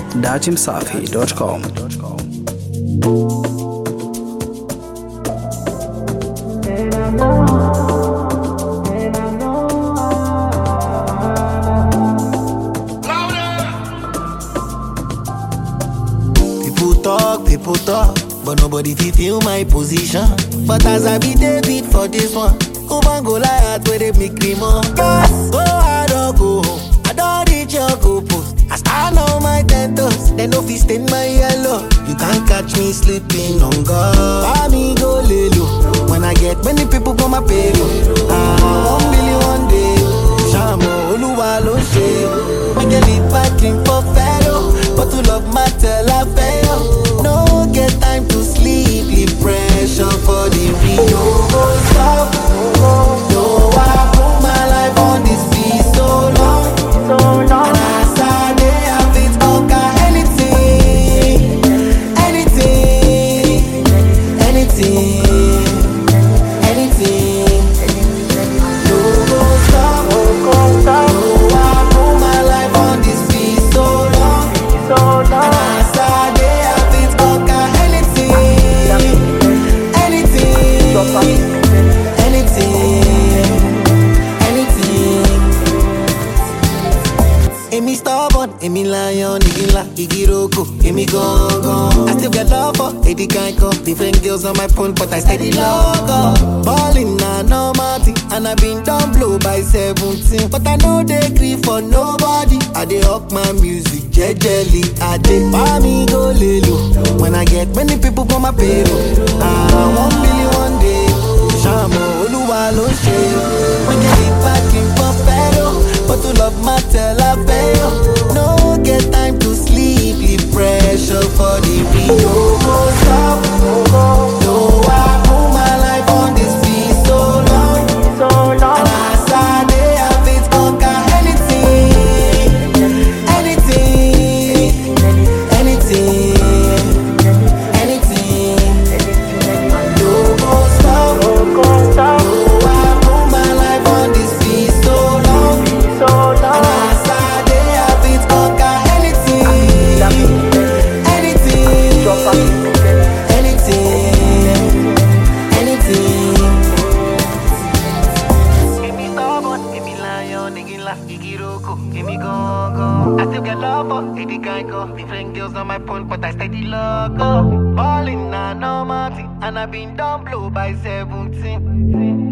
datimsafi.com. People talk, people talk, but nobody fit feel my position. But as I be David for this one, Oban go Goliath where they make me more. Yes, go hard or go home. I don't reach your goal post. I stand on my ten toes, they no fit stain my yellow. You can't catch me sleeping on God. Buy me go lay low. When I get many people for my payroll. Ah, one million one day. Shamo Oluwa ló ṣe. Make a lead back in for fellow. But to love matter la fẹ́ yọ. No get time to sleep, leave pressure for the real. No go stop. No, I put my life on this beat so long. And as I dey, I fit conquer anything. Anything. Anything. Anything. No go stop. No, I put my life on this beat so long. And as I dey, I fit conquer anything. Anything. Anything. Èmi stubborn, èmi lion, igi ńlá, igi roko, èmi gangan. I still get love for Eddie Kanko. Different girls on my phone, but I steady logo. Ballin' na normal thing, and I been done blow by 17. But I know they grieve for nobody. I dey up my music jejely. I dey buy me go lelo. When I get many people for my payroll. Ah, one million one day. Ṣàmù Olúwa ló ṣe. Wọ́n jẹ́ ìbákin fún fẹ́ràn. But to love matter la fẹ́ yọ. No get time to sleep, leave pressure for the real. No go stop. No, I put my life on this beat so long. And as I dey, I fit conquer anything. Anything. Anything. Anything. No go stop. No, I put my life on this beat so long. And as I dey, I fit conquer anything. Anything. Anything. Anything. Èmi stubborn, èmi lion, igi ńlá, igi roko, èmi gangan. I still get love for Eddie Kanko. Different girls on my phone, but I steady logo. Ballin' na normal thing, and I been done blow by 17.